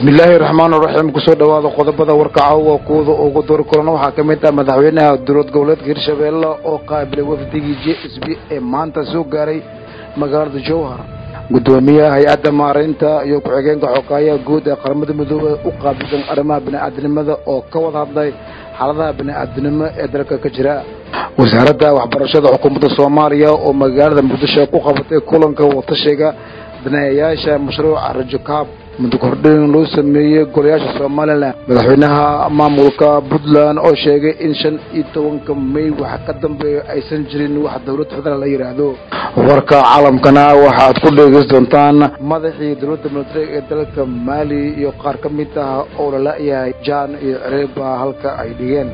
bismillaahi raxmaan raxiim kusoo dhawaada qodobada warkacawa kuwada ugu dori kulan waxaa ka mid ah madaxweynaha dowlad goboleedka hirshabeelle oo qaabilay wafdigii j s b ee maanta soo gaaray magaalada jowhar guddoomiyaha hay-adda maaraynta iyo ku-xigeenka xogaayaha guud ee qaramada midoobey u qaabilsan arrimaha bini'aadinimada oo ka wada hadlay xaaladaha bini'aadinimo ee dalka ka jira wasaaradda waxbarashada xukuumadda soomaaliya oo magaalada muqdisho ku qabatay kulanka watashiga daneeyayaasha mashruuca rajokaab muddo kordhin loo sameeyey golayaasha somalilan madaxweynaha maamulka puntland oo sheegay in shan iyo tobanka may wax ka dambeeya aysan jirin wax dowladda federaal la yidhaahdo warka caalamkana waxaad ku dheegeysan doontaan madaxii dowladda militariga ee dalka maali iyo qaar ka mid ah oo lala-yahay jaan iyo cereeba halka ay dhigeen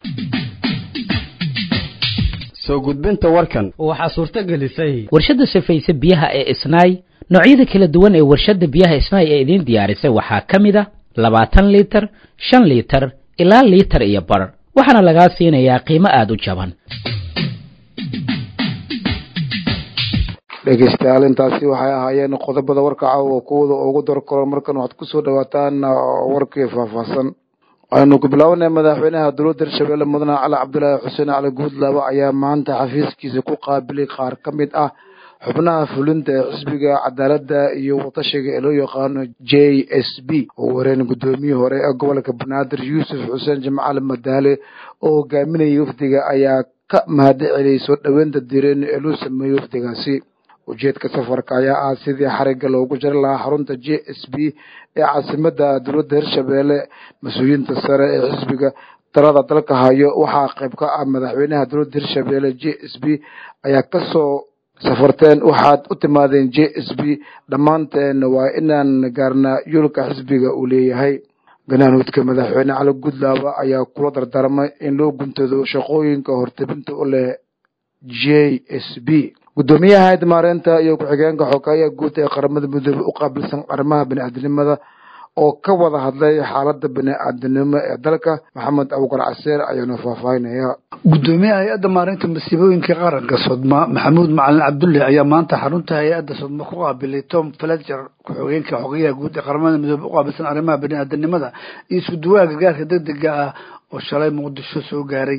soo gudbinta warkan waxaa suurto gelisay warshadda safayse biyaha ee isnaay noocyada kala duwan ee warshadda biyaha isnaay ee idiin diyaarisay waxaa ka mid a labaatan liitar shan liitar ilaa liitar iyo bar waxaana lagaa siinayaa qiimo aada u jaban dhegeystayaal intaasi waxay ahaayeen qodobada warka caawa kuwada ugu dor koran markan waxaad kusoo dhawaataan warkii faahfaahsan aynu ku bilaabanay madaxweynaha dowladda hirshabeelle mudane cali cabdulaahi xuseen cali guudlaaba ayaa maanta xafiiskiisa ku qaabilay qaar ka mid ah xubnaha fulinta ee xisbiga cadaaladda iyo watashiga ee loo yaqaano j s b oo wareen guddoomiyihii hore ee gobolka banaadir yuusuf xuseen jimcaali madaale oo hogaaminayay wafdiga ayaa ka mahadi celiyay soo dhoweynta diireen ee loo sameeyey wafdigaasi ujeedka safarka ayaa ah sidii xarigga loogu jari lahaa xarunta j s b ee caasimada dowladda hirshabeelle mas-uuliyiinta sare ee xisbiga talada dalka hayo waxaa qayb ka ah madaxweynaha dowladda hirshabeelle j s b ayaa kasoo safarteen waxaad u timaadeen j s b dhammaanteen waa inaan gaarnaa yoolka xisbiga uu leeyahay ganaanuudka madaxweyne cali gudlaaba ayaa kula dardaarmay in loo guntado shaqooyinka hortebinta u leh j s b guddoomiyaha hayadda maareynta iyo ku-xigeenka xogaayaha guud ee qaramada midoobey u qaabilsan arrimaha bini'aadinimada oo ka wada hadlay xaaladda bini'aadinimo ee dalka maxamed abuukar caseer ayaanu faahfaahinaya guddoomiyaha hay-adda maareynta masiibooyinka qaranka sodma maxamuud macalin cabdulle ayaa maanta xarunta hay-adda sodma ku qaabilay tom fletcher ku-xigeenka xogayaha guud ee qaramada midoobey u qaabilsan arrimaha bini'aadanimada iyo isku duwaha gargaarka degdega ah oo shalay muqdisho soo gaaray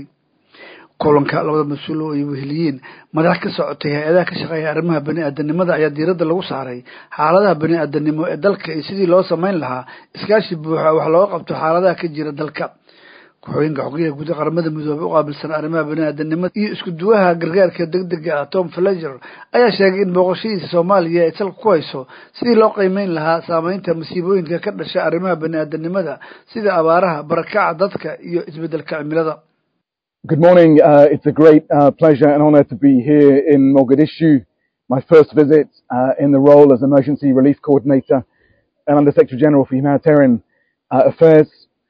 kulanka labada mas-uul oo ay weheliyiin madax ka socotay hay-adaha ka shaqeeya arrimaha bani-aadanimada ayaa diiradda lagu saaray xaaladaha bani-aadanimo ee dalka iyo sidii loo samayn lahaa iskaashi buuxa wax looga qabto xaaladaha ka jira dalka ku-xigeenka xogayaha guud ee qaramada midoobey u qaabilsan arrimaha bani-aadanimada iyo isku duwaha gargaarka degdega ah tom fletcher ayaa sheegay in booqashadiisa soomaaliya ay salka ku hayso sidii loo qiimeyn lahaa saameynta masiibooyinka ka dhasha arrimaha bani-aadanimada sida abaaraha barakaca dadka iyo isbedelka cimilada Good morning. Uh, it's a great uh, pleasure and honor to be here in Mogadishu. My first visit uh, in the role as Emergency Relief Coordinator and Under Secretary General for Humanitarian Affairs.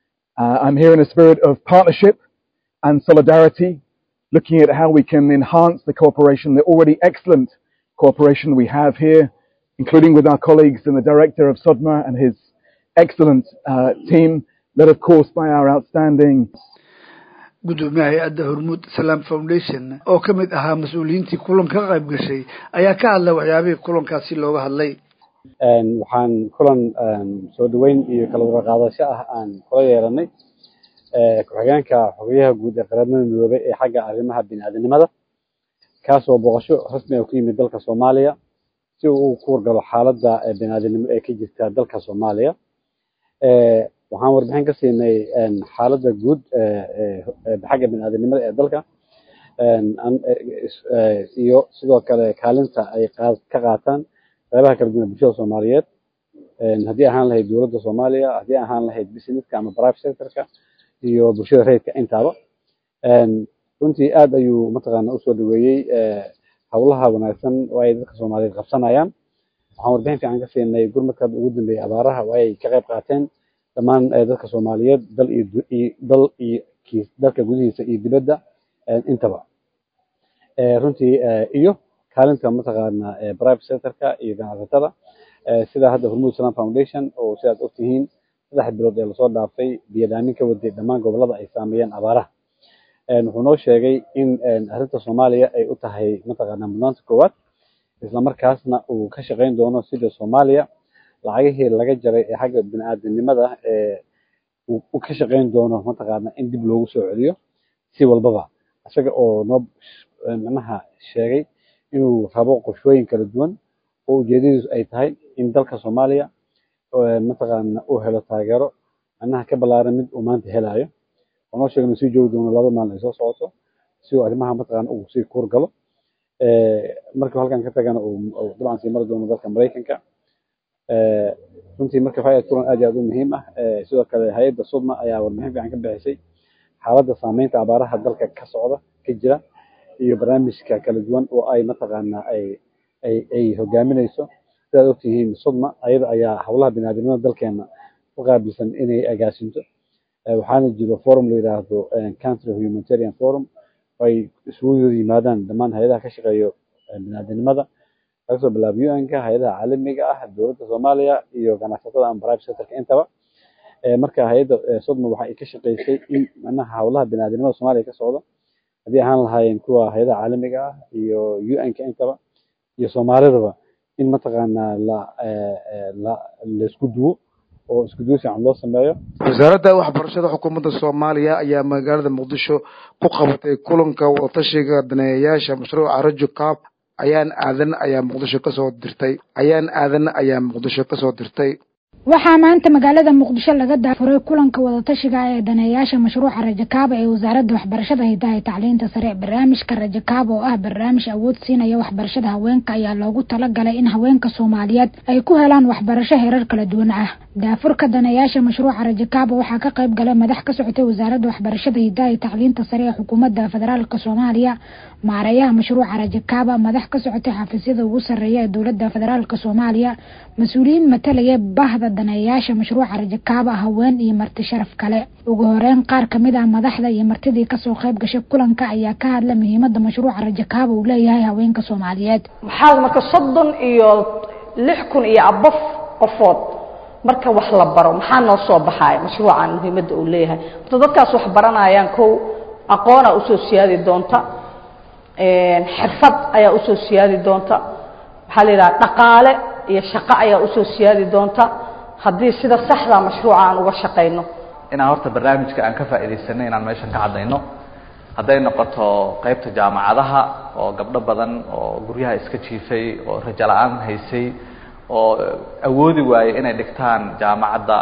I'm here in a spirit of partnership and solidarity, looking at how we can enhance the cooperation, the already excellent cooperation we have here, including with our colleagues and the Director of SODMA and his excellent team, led of course by our outstanding guddoomiyaha hay-adda hormuud salaam foundation oo ka mid ahaa mas-uuliyiintii kulanka ka qayb gashay ayaa ka hadlay waxyaabihii kulankaasi looga hadlay waxaan kulan soo dhaweyn iyo kala warqaadasho ah aan kula yeelanay ku-xigeenka xogayaha guud ee qaramada midoobey ee xagga arrimaha bini-aadanimada kaasoo booqasho rasmi ah ku yimid dalka soomaaliya si uu ku wargalo xaaladda bini-aadanimo ee ka jirta dalka soomaaliya waxaan warbixin ka siinay xaaladda guud xagga bini-aadanimada ee dalka iyo sidoo kale kaalinta ay ka qaataan qeybaha kala duwan bulshada soomaaliyeed haddii ahaan lahayd dowladda soomaaliya haddii ahaan lahayd businesska ama private sectorka iyo bulshada rayidka intaaba runtii aad ayuu mataqaana usoo dhaweeyey howlaha wanaagsan oo ay dadka soomaaliyeed qabsanayaan waxaan warbixin fiican ka siinay gurmadka ugu dambeeyay abaaraha oo ay ka qayb qaateen dhammaan dadka soomaaliyeed dal iyo dal iyo dalka gudihiisa iyo dibadda intaba runtii iyo kaalinta mataqaana private sectorka iyo ganacsatada sida hadda hormuud salam foundation oo sidaad ogtihiin saddex bilood ee lasoo dhaafay biyadaamin ka waday dhammaan gobolada ay saameeyeen abaaraha wuxuu noo sheegay in arrinta soomaaliya ay u tahay mataqaana mudnaanta koowaad islamarkaasna uu ka shaqayn doono sida soomaaliya lacagihii laga jaray ee xagga bini-aadamnimada ee uu ka shaqayn doono mataqaana in dib loogu soo celiyo si walbaba isaga oo noo macnaha sheegay inuu rabo qorshooyin kala duwan oo ujeedadiisu ay tahay in dalka soomaaliya mataqaana uu helo taageero macnaha ka ballaaran mid uu maanta helayo oo noo sheegay inuu sii joogi doono laba maalin ay soo socoto si uu arrimaha mataqaana uu sii kuur galo markii halkan ka tagana uu dabcan sii mari doono dalka maraykanka runtii marka waxay ahayd kulan aad iyo aad u muhiim ah sidoo kale hay-adda sudma ayaa warbixin fiican ka bixisay xaaladda saameynta abaaraha dalka ka socda ka jira iyo barnaamijka kala duwan oo ay mataqaana ay ay ay hogaaminayso sidaad ogtihiin sudma ayada ayaa howlaha biniaadamnimada dalkeena u qaabilsan inay agaasinto waxaana jiro forum la yidhaahdo country humanitarian forum oo ay isugu yimaadaan dhammaan hay-adaha ka shaqeeyo biniaadamnimada laga soo bilaabo un-ka hay-adaha caalamiga ah dowladda soomaaliya iyo ganacsatada ama private sectorka intaba marka hay-adda sodma waxa ay ka shaqeysay in macnaha howlaha biniaadamnimada soomaaliya ka socda haddii ahaan lahaayeen kuwa hay-adaha caalamiga ah iyo un-ka intaba iyo soomaalidaba in mataqaanaa la la laisku duwo oo isku duwo fiican loo sameeyo wasaaradda waxbarashada xukuumadda soomaaliya ayaa magaalada muqdisho ku qabatay kulanka wadatashiga daneeyayaasha mashruuca rajo cab ayaan aadan ayaa muqdisho kasoo dirtay ayaan aadan ayaa muqdisho kasoo dirtay waxaa maanta magaalada muqdisho laga daafuray kulanka wadatashiga ee daneeyaasha mashruuca rajakaaba ee wasaaradda waxbarashada hidaha iyo tacliinta sare barnaamijka rajakaaba oo ah barnaamij awood siinaya waxbarashada haweenka ayaa loogu talagalay in haweenka soomaaliyeed ay ku helaan waxbarasho herar kala duwan ah daafurka daneeyaasha mashruuca rajakaaba waxaa ka qayb galay madax ka socotay wasaaradda waxbarashada hidaha iyo tacliinta sare ee xukuumadda federaalk soomaaliya maareeyaha mashruuca rajakaaba madax ka socotay xafiisyada ugu sarreeya ee dowladda federaalk soomaaliya mas-uuliyiin matalaya bahda daneeyaasha mashruuca rajakaaba haween iyo marti sharaf kale ugu horeyn qaar kamid ah madaxda iyo martidii kasoo qayb gashay kulanka ayaa ka hadla muhiimada mashruuca rajakaaba uu leeyahay haweenka soomaaliyeed maxaa marka soddon iyo lix kun iyo abof qofood marka wax la baro maxaa noo soo baxaaya mashruucan muhiimadda uu leeyahay horta dadkaas wax baranayaan kow aqoona usoo siyaadi doonta xirfad ayaa usoo siyaadi doonta waxaa la yidhaha dhaqaale iyo shaqo ayaa usoo siyaadi doonta haddii sida saxda mashruuca aan uga shaqayno inaan horta barnaamijka aan ka faa'iidaysanay inaan meeshan ka caddayno hadday noqoto qaybta jaamacadaha oo gabdho badan oo guryaha iska jiifay oo rajo la-aan haysay oo awoodi waayey inay dhigtaan jaamacadda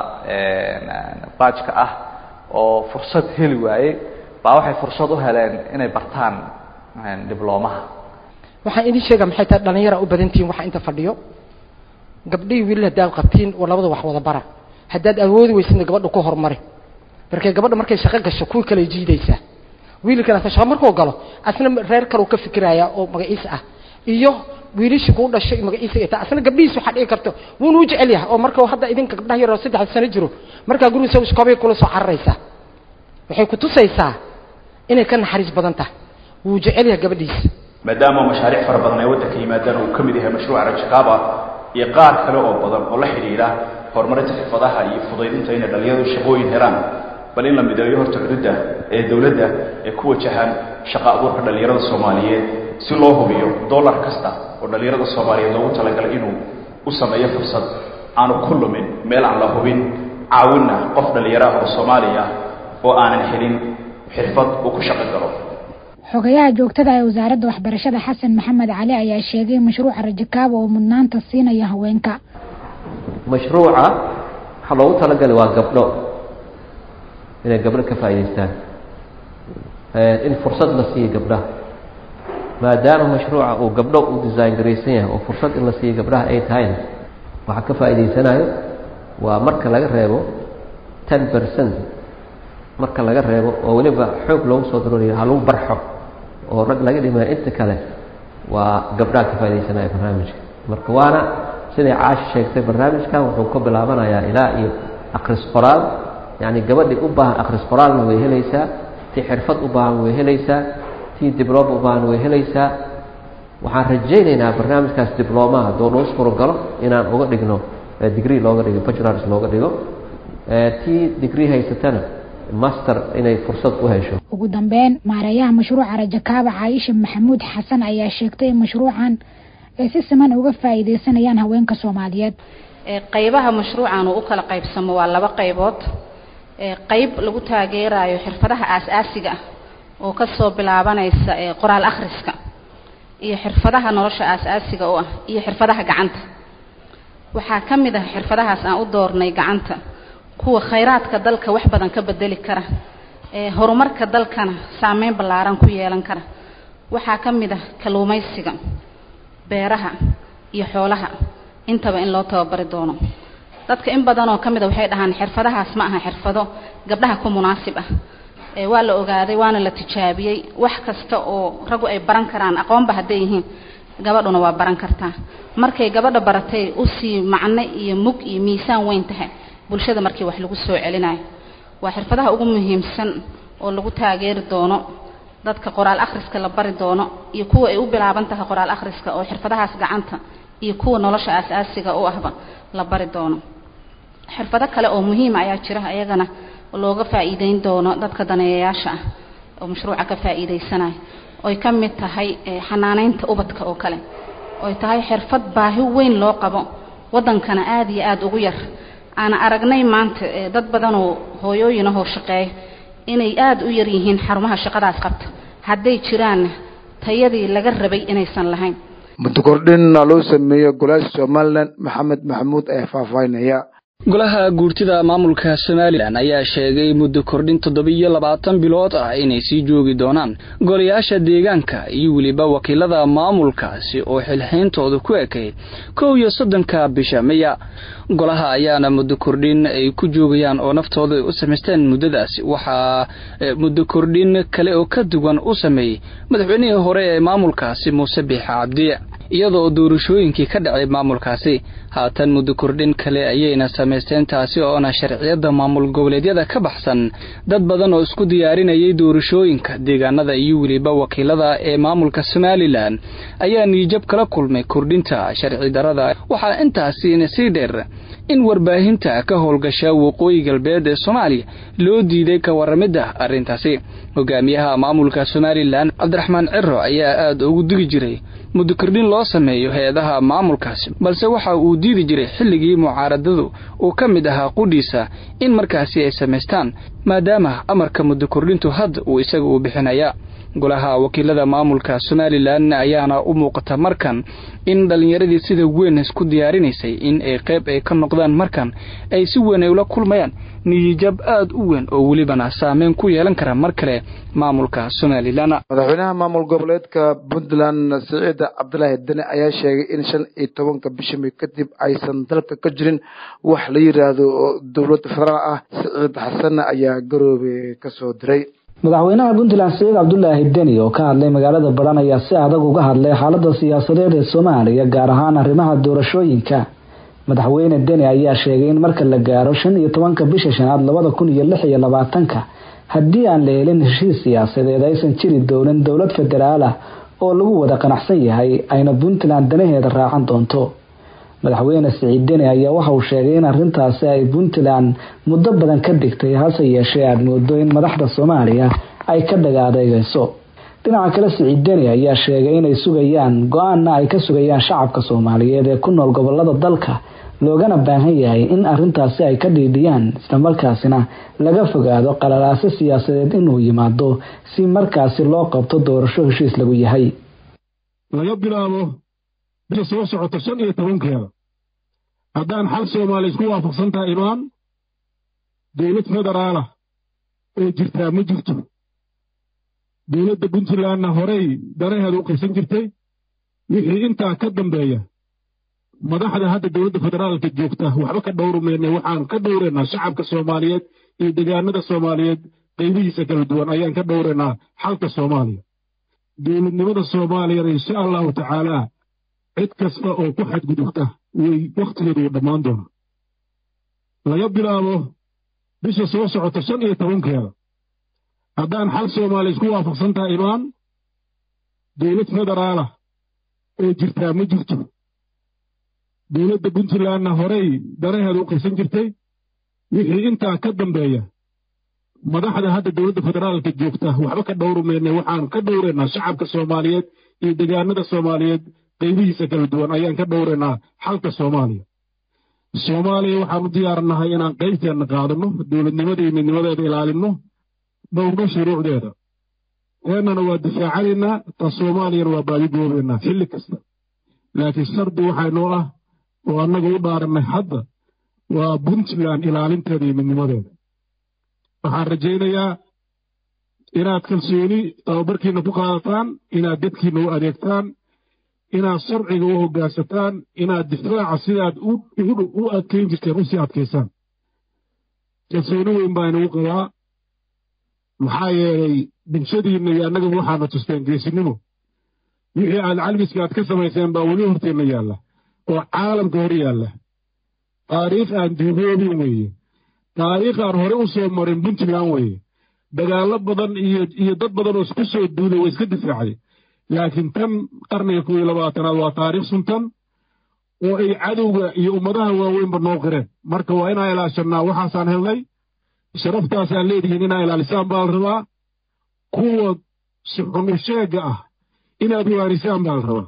baajka ah oo fursad heli waayey baa waxay fursad u heleen inay bartaan diblomaha waxaan idin sheega maxay tahay dhalinyara u badantihiin waxa inta fadhiyo gabdhihii wiilal haddaad qabtiin oo labada wax wada bara haddaad awoodi weysidna gabadha ku horumari markay gabadha markay shaqo gasho kuwii kale jiidaysaa wiilkana shaqo markuu galo asna reer kale uu ka fikirayaa oo magaciisa ah iyo wiilashii kuu dhashay magaciisa ay tahay asna gabdhihiis waxaa dhici karto wuuna u jecel yahay oo marka hadda idinka gabdhaha yaroo saddex sano jiro markaa gurigiisa iskoobay kula soo cararaysaa waxay ku tusaysaa inay ka naxariis badan tahay wuu jecel yahay gabadhiisa maadaama mashaariic fara badan ay waddanka yimaadaan uu ka mid yahay mashruuca rajakaaba iyo qaar kale oo badan oo la xidhiidha horumarinta xirfadaha iyo fudaydinta inay dhalinyaradu shaqooyin helaan bal in la mideeyo horta cududda ee dowladda ee ku wajahan shaqo abuurka dhalinyarada soomaaliyeed si loo hubiyo dollar kasta oo dhalinyarada soomaaliyeed loogu talagalay inuu u sameeyo fursad aanu ku lumin meel aan la hubin caawinna qof dhalinyaro ah oo soomaali ah oo aanan helin xirfad uu ku shaqo galo xogayaha joogtada ee wasaaradda waxbarashada xasan maxamed cali ayaa sheegay mashruuca rajakaaba oo mudnaanta siinaya haweenka mashruuca waxaa loogu talagalay waa gabdho inay gabdho ka faa'idaystaan in fursad la siiyo gabdhaha maadaama mashruuca uu gabdho u design garaysan yahay oo fursad in la siiyo gabdhaha ay tahayna waxaa ka faa'idaysanayo waa marka laga reebo ten percent marka laga reebo oo weliba xoog loogu soo darooriyo ha lagu barxo oo rag laga dhimayo inta kale waa gabdhaha ka faa'idaysanayo barnaamijka marka waana siday caashi sheegtay barnaamijkan wuxuu ka bilaabanayaa ilaa iyo akhris qoraal yacni gabadhii u baahan akhris qoraalna way helaysaa tii xirfad u baahan way helaysaa tii dibloma u baahan way helaysaa waxaan rajaynaynaa barnaamijkaas diblomaha hadduu noo suurogalo inaan uga dhigno degree looga dhigo bachelors looga dhigo tii degree haysatana master inay fursad u hesho ugu dambeyn maareeyaha mashruuca rajakaaba caaisha maxamuud xasan ayaa sheegtay in mashruucan ay si siman uga faa'iidaysanayaan haweenka soomaaliyeed qaybaha mashruucan uu u kala qaybsamo waa laba qaybood qayb lagu taageerayo xirfadaha aas-aasiga ah oo kasoo bilaabanaysa qoraal akhriska iyo xirfadaha nolosha aas-aasiga u ah iyo xirfadaha gacanta waxaa ka mid ah xirfadahaas aan u doornay gacanta kuwa khayraadka dalka wax badan ka bedeli kara horumarka dalkana saameyn ballaaran ku yeelan kara waxaa ka mid ah kalluumaysiga beeraha iyo xoolaha intaba in loo tababari doono dadka in badan oo ka mid a waxay dhahaan xirfadahaas ma aha xirfado gabdhaha ku munaasib ah waa la ogaaday waana la tijaabiyey wax kasta oo raggu ay baran karaan aqoonba hadday yihiin gabadhuna waa baran kartaa markay gabadha baratay usii macno iyo mug iyo miisaan weyn tahay bulshada markii wax lagu soo celinayo waa xirfadaha ugu muhiimsan oo lagu taageeri doono dadka qoraal akhriska la bari doono iyo kuwa ay u bilaaban tahay qoraal akhriska oo xirfadahaas gacanta iyo kuwa nolosha aas-aasiga u ahba la bari doono xirfado kale oo muhiima ayaa jira ayagana looga faa'iideyn doono dadka daneeyayaasha ah oo mashruuca ka faa'iideysanayo oy ka mid tahay xanaaneynta ubadka oo kale oy tahay xirfad baahi weyn loo qabo waddankana aada iyo aada ugu yar aana aragnay maanta dad badanoo hooyooyinahoo shaqeeya inay aada u yar yihiin xarumaha shaqadaas qabta hadday jiraanna tayadii laga rabay inaysan lahayn muddo kordhinna loo sameeyo golaasha somalilan maxamed maxamuud ayaa faahfaahinaya golaha guurtida maamulka somalilan ayaa sheegay muddo kordhin toddoba-iyo labaatan bilood ah inay sii joogi doonaan golayaasha deegaanka iyo weliba wakiilada maamulkaasi oo xilxayntooda ku ekayd kow iyo soddonka bisha meya golaha ayaana muddo kordhin ay ku joogayaan oo naftooda ay u samaysteen muddadaasi waxaa muddo kordhin kale oo ka duwan u sameeyey madaxweynihii hore ee maamulkaasi muuse biixa cabdi iyadoo doorashooyinkii ka dhacay maamulkaasi haatan muddo kordhin kale ayayna samaysteen taasi oona sharciyadda maamul goboleedyada ka baxsan dad badan oo isku diyaarinayay doorashooyinka deegaanada iyo weliba wakiilada ee maamulka somalilan ayaa niijab kala kulmay kordhinta sharci darada waxaa intaasina sii dheer in warbaahinta ka howlgasha waqooyi galbeed ee soomaaliya loo diiday ka waramidda arrintaasi hogaamiyaha maamulka somalilan cabdiraxmaan ciro ayaa aada ugu digi jiray muddo kordhin loo sameeyo hay-adaha maamulkaasi balse waxa uu diidi jiray xilligii mucaaradadu uu ka mid ahaa qudhiisa in markaasi ay samaystaan maadaama amarka muddo kordhintu hadda uu isaga uu bixinaya golaha wakiilada maamulka somalilan ayaana u muuqata markan in dhallinyaradii sida weyn isku diyaarinaysay in ay qayb ay ka noqdaan markan ay si weyn ay ula kulmayaan niyijab aada u weyn oo welibana saameyn ku yeelan kara mar kale maamulka somalilan madaxweynaha maamul goboleedka puntland siciid cabdilaahi dene ayaa sheegay in shan iyo tobanka bisha may kadib aysan dalka ka jirin wax la yiraahdo dowlad federaal ah siciid xasanna ayaa garoobe kasoo diray madaxweynaha puntland siciid cabdulaahi deni oo ka hadlay magaalada baran ayaa si adag uga hadlay xaalada siyaasadeed ee soomaaliya gaar ahaan arrimaha doorashooyinka madaxweyne deni ayaa sheegay in marka la gaaro shan iyo tobanka bisha shanaad labada kun iyo lix iyo labaatanka haddii aan la helin heshiis siyaasadeed aysan jiri doonin dowlad federaal ah oo lagu wada qanacsan yahay ayna puntland danaheeda raacan doonto madaxweyne siciid deni ayaa waxa uu sheegay in arrintaasi ay puntland muddo badan ka digtay hase yeeshee aada moodo in madaxda soomaaliya ay ka dhagaadeegayso dhinaca kale siciid deni ayaa sheegay inay sugayaan go-aanna ay ka sugayaan shacabka soomaaliyeed ee ku nool gobolada dalka loogana baahan yahay in arrintaasi ay ka dhiidhiyaan islamarkaasina laga fogaado qalalaase siyaasadeed inuu yimaado si markaasi loo qabto doorasho heshiis lagu yahay laga bilaabo bisha soo socota shan iyo tobankeeda haddaan xal soomaaliya isku waafaqsan tahay imaan dowlad federaalah oo jirtaa ma jirto dowladda puntlandna horey danaheeda u qaysan jirtay wixii intaa ka dambeeya madaxda hadda dowladda federaalka joogta waxba ka dhowrumayna waxaan ka dhowraynaa shacabka soomaaliyeed iyo deegaanada soomaaliyeed qaybihiisa kala duwan ayaan ka dhowraynaa xalka soomaaliya dowladnimada soomaaliyana insha allahu tacaalaa cid kasta oo ku xadgudubta way wakhtigeedu uu dhammaan doona laga bilaabo bisha soo socota shan iyo tobankeeda haddaan xal soomaaliya isku waafaqsan tahay imaan dowlad federaalah oo jirtaa ma jirto dowladda puntlandna horey danaheeda u qaysan jirtay wixii intaa ka dambeeya madaxda hadda dowladda federaalka joogta waxba ka dhowrumayna waxaan ka dhowraynaa shacabka soomaaliyeed iyo deegaanada soomaaliyeed qaybihiisa kala duwan ayaan ka dhowraynaa xalka soomaaliya soomaaliya waxaan u diyaarnahay inaan qaybteenna qaadano dowladnimada iyo midnimadeeda ilaalinno dhowrno shuruucdeeda eennana waa difaacanaynaa ta soomaaliyana waa baadigoobeynaa xilli kasta laakiin shardi waxaa noo ah oo annaga u dhaarannay hadda waa puntland ilaalinteeda iyo midnimadeeda waxaan rajaynayaa inaad kalsooni tababarkiina ku qaadataan inaad dadkiina u adeegtaan inaad sharciga u hoggaansataan inaad difaaca sidaad u adkayn jirteen u sii adkaysaan kalsooni weyn baa inagu qabaa maxaa yeelay bulshadiinna iyo annagaba waxaana tusteen geesinimo wixii aad calmiska aad ka samayseen baa weli horteenna yaalla oo caalamka hor yaalla taariikh aan duugoobin weeye taariikh aan hore u soo marin puntland weeye dagaallo badan iyo iyo dad badan oo isku soo duulay waa iska difaacday laakiin tan qarniga kow iyo labaatanaad waa taariikh suntan oo ay cadowga iyo ummadaha waaweynba noo qireen marka waa inaan ilaashannaa waxaasaan helnay sharaftaasaan leedihiin inaa ilaalisaan baa la rabaa kuwa suxunu sheegga ah inaad waanisaan baa la rabaa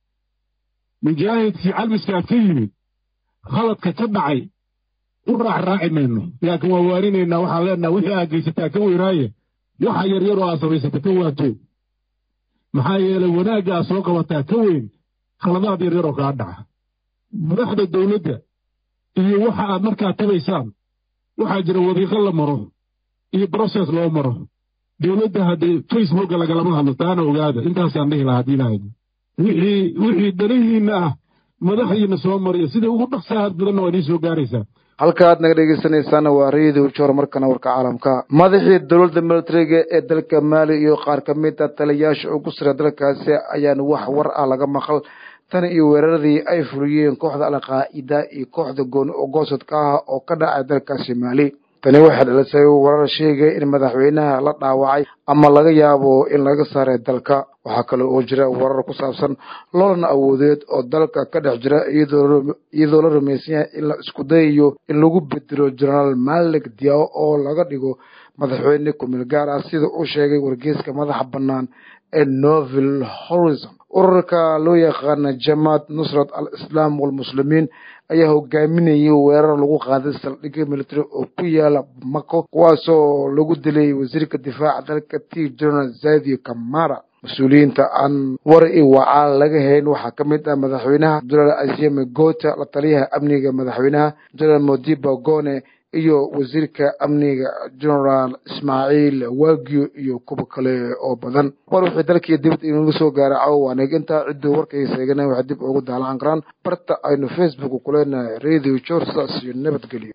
mujaahidkii calmiskaad ka yimid khaladka ka dhacay u raax raaci mayno laakiin waa waarinaynaa waxaan leenaha wixii aad geysataa ka weynaaye waxa yaryar oo aad samaysata ka waato maxaa yeelay wanaagga aad soo qabataa ka weyn khaladaad yaryar oo kaa dhaca madaxda dowladda iyo waxa aad markaa tabaysaan waxaa jira wadiiqo la maro iyo broses loo maro dowladda haddii facebooka lagalama hadlo taana ogaada intaasaan dhihi lahaa haddii lahayd wixii wixii danihiinna ah madaxdiina soo mariya sida ugu dhaqsahaad badanna waa idiin soo gaaraysaa halkaaad naga dhegeysanaysaana waa radio jor markana warka caalamka madaxii dowladda militariga ee dalka maali iyo qaar ka mid a taliyayaasha ugu sare dalkaasi ayaan wax war ah laga maqal tan iyo weeraradii ay fuliyeen kooxda alqaa'ida iyo kooxda gooni ogoosodka ah oo ka dhacay dalkaasi maali tani waxay dhalisay warar sheegay in madaxweynaha la dhaawacay ama laga yaabo in laga saaray dalka waxaa kale oo jira warar ku saabsan loolan awoodeed oo dalka ka dhex jira iyadoo la rumaysan yahay in la isku dayayo in lagu bedelo jenaraal malik diao oo laga dhigo madaxweyne kumeel gaar ah sida uu sheegay wargeyska madaxa bannaan ee novel horizon ururka loo yaqaana jamaat nusrat al islaam walmuslimiin ayaa hogaaminayay weerar lagu qaaday saldhigyo military oo ku yaala mako kuwaasoo lagu dilay wasiirka difaaca dalka t general zadio kamara mas-uuliyiinta aan war i wacaal laga hayn waxaa ka mid ah madaxweynaha jenaraal asiame gota la taliyaha amniga madaxweynaha jenaraal modiba gone iyo wasiirka amniga generaal ismaaciil wagio iyo kuwa kale oo badan war wixii dalkii dibad inaga soo gaara cawo waaneg intaa cidduu warkaysa eegana waxay dib ugu daalacan karaan barta aynu facebook kuleenahay radio jor saas iyo nabadgelyo